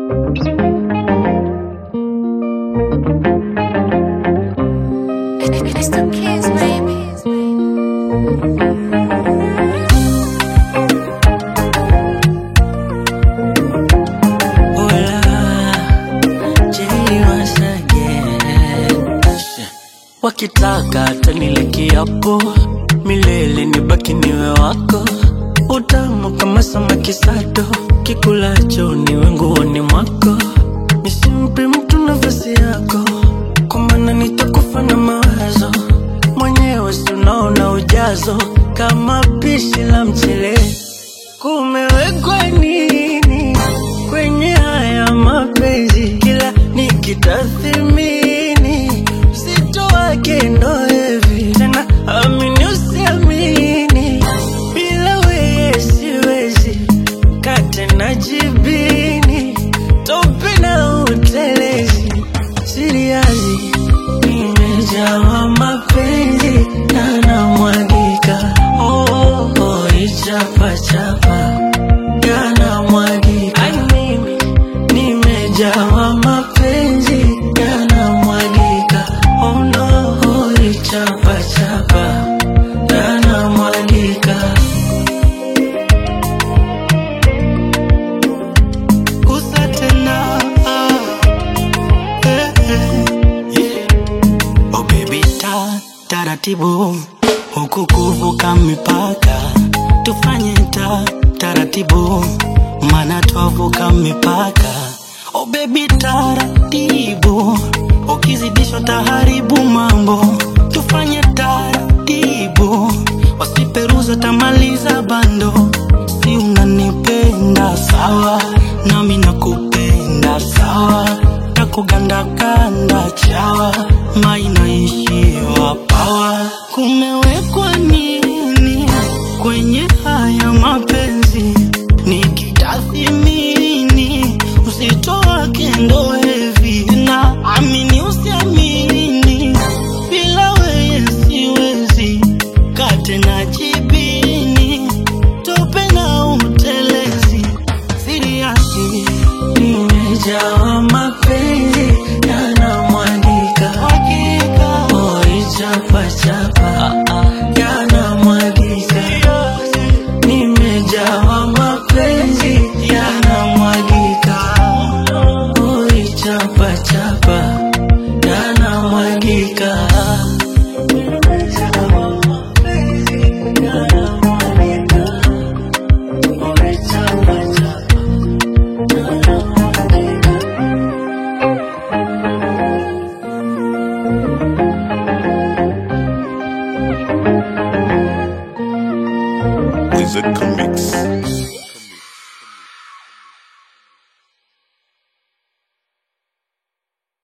It's the kids, baby. Wakitaka tanile kiapo milele nibaki niwe wako, utamu kama samaki sato, kikulacho niwe nguoni mwako, nisimpe mtu nafasi yako, kwa maana nitakufa na mawazo mwenyewe, si unaona ujazo kama pishi la mchele. Kumewekwa nini kwenye haya mapenzi? Kila nikitathimini uzito wake ndo hivi tena, amini usiamini, bila weye siwezi kate na jibini, tope na utelezi, siriazi nimejawa mapenzi na namwagika, oh, oh, oh, ichapachapa yanamwagika, Ai, mimi nimejawa mapenzi yanamwagika, oh no, oh, ichapachapa yanamwagika. Gusa tena, eh, eh, yeah. Oh baby ta taratibu huku kuvuka mipaka tufanye ta taratibu mana twavuka mipaka Oh baby taratibu ukizidishwa taharibu mambo tufanye taratibu wasiperuza tamaliza bando si unanipenda sawa nami nakupenda sawa takugandakanda chawa mainaishiwa pawa kumewekwa nini kwenye haya mapenzi nikitathimini uzito wake ndo hivi na amini usiamini bila weye siwezi kate na jibini tope na utelezi siriasi Nimejawa mapenzi yanamwagika, oh, ichapachapa yanamwagika, nimejawa mapenzi yanamwagika, oh, ichapachapa yanamwagika. Nimejawa mapenzi yanamwagika, oh, ichapachapa Wizard Comics.